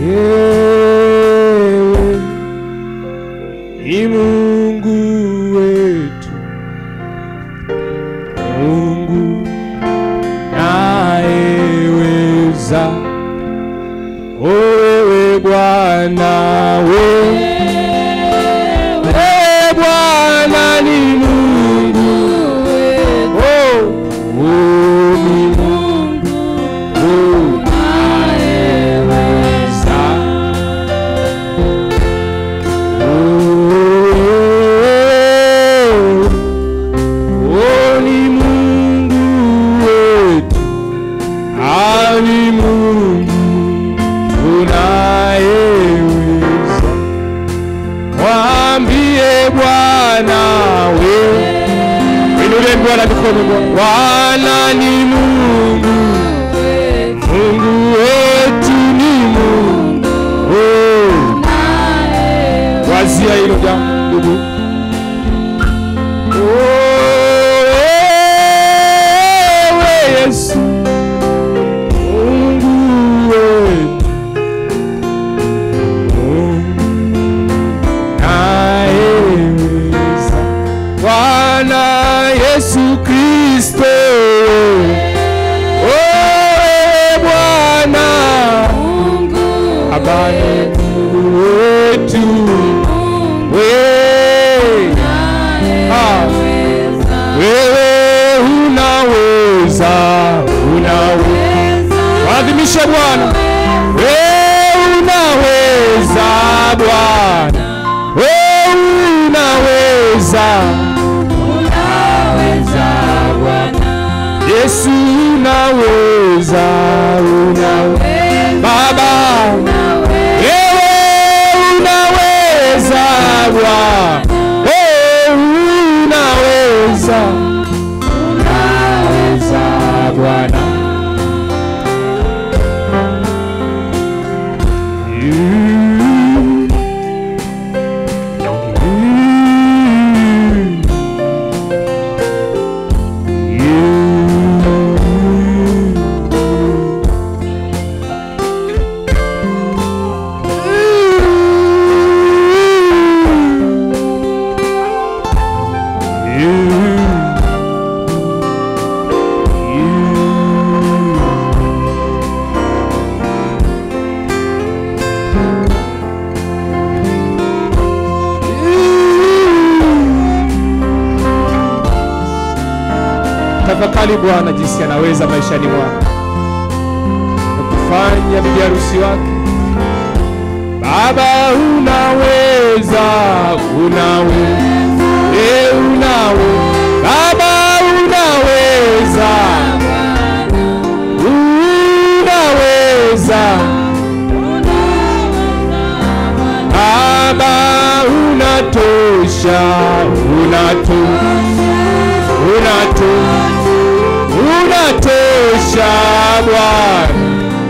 Wewe ni Mungu wetu, Mungu nayeweza. Wewe Bwana, wewe Bwana ni Mungu, oh, oh, ni Mungu nayeweza. Oh, oh, ni Mungu wetu, ah, ni Mungu unayeweza. Mwambie Bwana wewe, inulie Bwana mikono Bwana. Bwana ni Mungu, Mungu wetu ni Mungu. Oh, wazia hilo jambo ndugu. Oh, wewe Yesu, Mungu wetu, Mungu nayeweza. Bwana Yesu Kristo, wewe Bwana habari wetu wewe Ah, wewe unaweza, unaweza. Waadhimishe Bwana, wewe unaweza Bwana, wewe unaweza, unaweza Bwana, Yesu unaweza, unaweza Baba, wewe unaweza Bwana, wewe unaweza, unaweza Bwana. You- you- Tafakari Bwana jinsi anaweza maishani mwako na kufanya bibi harusi wake. Baba, unaweza, unaweza, e, unaweza Baba, unaweza, unaweza Baba, unatosha, unatosha, unatosha, unatosha Bwana,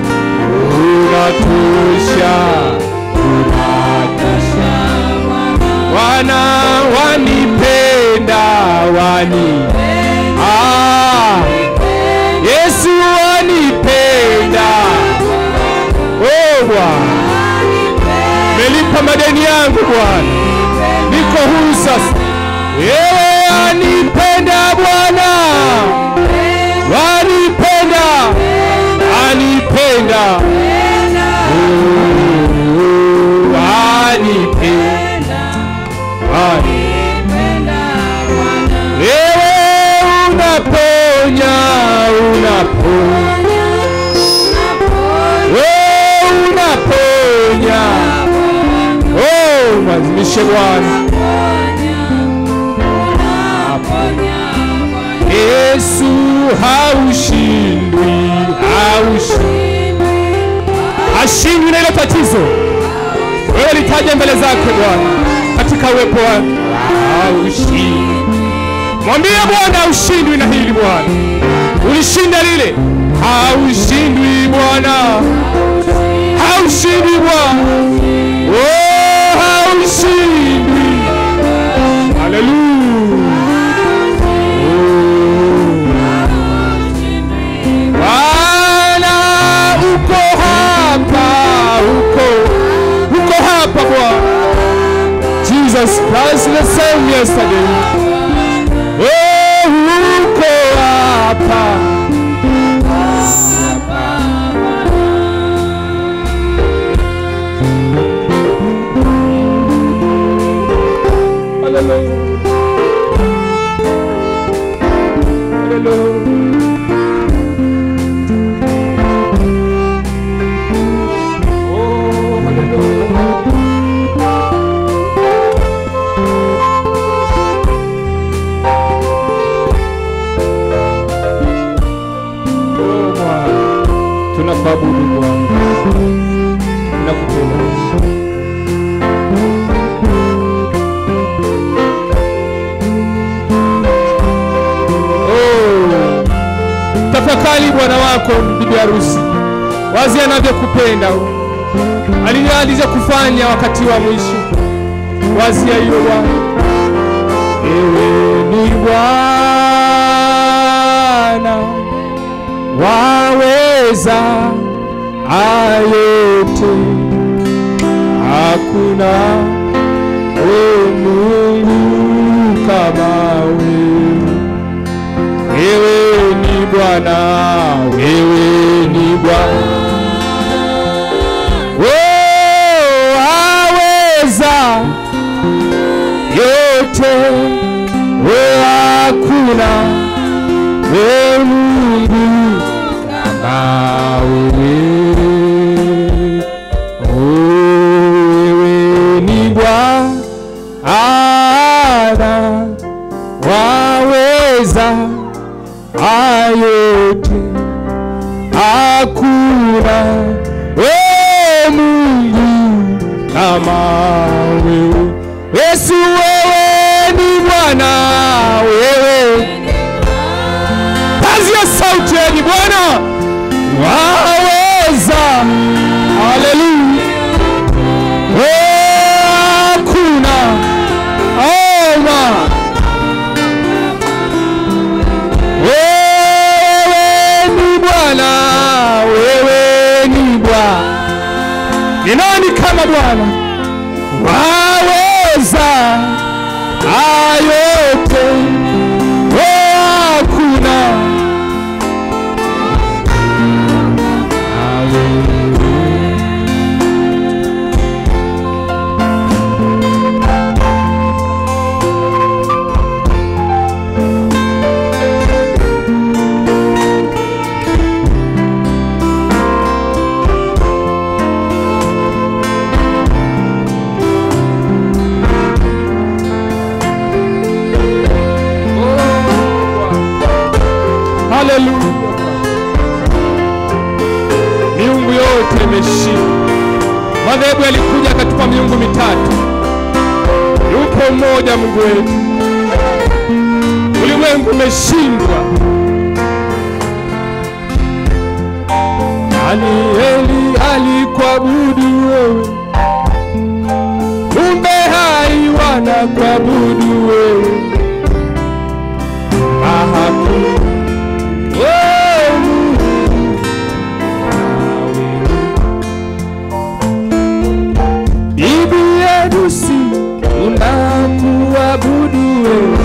unatosha, unatosha Bwana, wanipenda, wani ah, Yesu wanipenda, oh Bwana melipa madeni yangu Bwana, niko huru sasa. Wewe anipenda Bwana, wanipenda, anipenda, Oh, anipenda, anipenda. Wewe unaponya, unaponya, wewe unaponya. Oh, mwazimishe Bwana. Yesu haushindwi, haushindwi, hashindwi na ile tatizo. Wewe litaje mbele zake Bwana katika uwepo wake, haushindwi. Mwambie Bwana haushindwi na hili Bwana, ulishinda lile, haushindwi Bwana, haushindwi Bwana, oh, haushindwi. Haleluya. Bwana uko hapa, uko Jesus Christ the same yesterday. Oh, uko hapa. Hallelujah. Hallelujah. Oh, hallelujah. Oh, Bwana. Tunakuabudu Bwana. Tunakupenda. Oh. Tafakari bwana wako bibi harusi, wazi anavyokupenda alializa kufanya wakati wa mwisho. Wazia hiyo Bwana, ewe ni Bwana waweza ayote, hakuna o Mungu kama wewe. Wewe ni Bwana, wewe ni Bwana, oh, aweza yote, oh, hakuna we Mungu kama wewe, oh, wewe ni Bwana waweza ayote, hakuna we Mungu kama wewe. Yesu, wewe ni Bwana, wewe kazi ya sauti ni Bwana waweza. Haleluya, hakuna oma wewe ni Bwana, wewe ni Bwana. Ni nani kama Bwana? Waweza ayote, oh, hakuna Haleluya. Miungu yote imeshindwa. Madhehebu yalikuja akatupa miungu mitatu. Yupo mmoja Mungu wetu. Ulimwengu umeshindwa. Danieli alikuabudu wewe, kumbe hai wanakuabudu wewe. Hakuna wewe Mungu Bibi harusi unakuabudu wewe,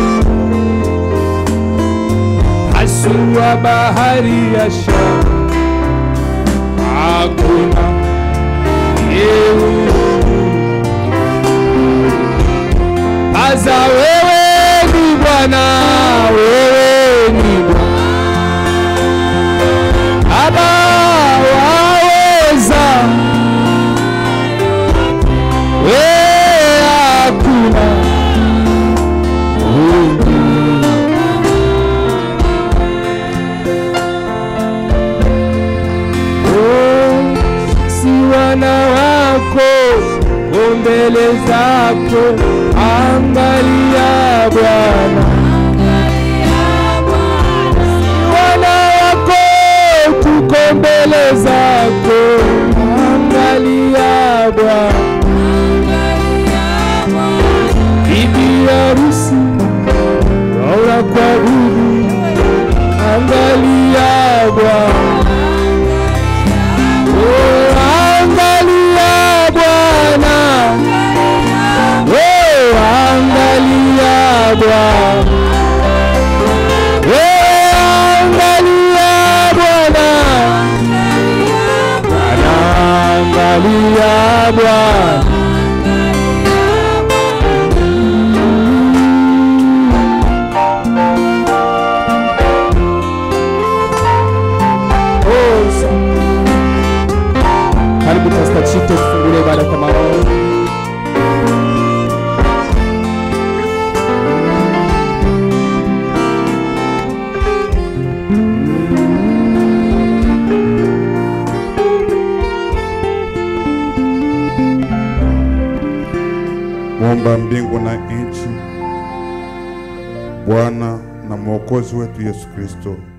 hasua bahari ya Shamu, hakuna yewe Aza wewe ni Bwana, wewe ni Bwana Baba waweza wewe hakuna Mungu. Oh, si wana wako o mbele zako, angalia Bwana, wana wako tuko mbele zako, angalia Bwana. bibi harusi waula kwa budu, angalia Bwana, oh, angalia Bwana, oh, ya Bwana. Oh, asante. Karibu Pastor Chito, tufungulie ibada kwa maombi. Muumba mbingu na nchi, Bwana na Mwokozi wetu Yesu Kristo,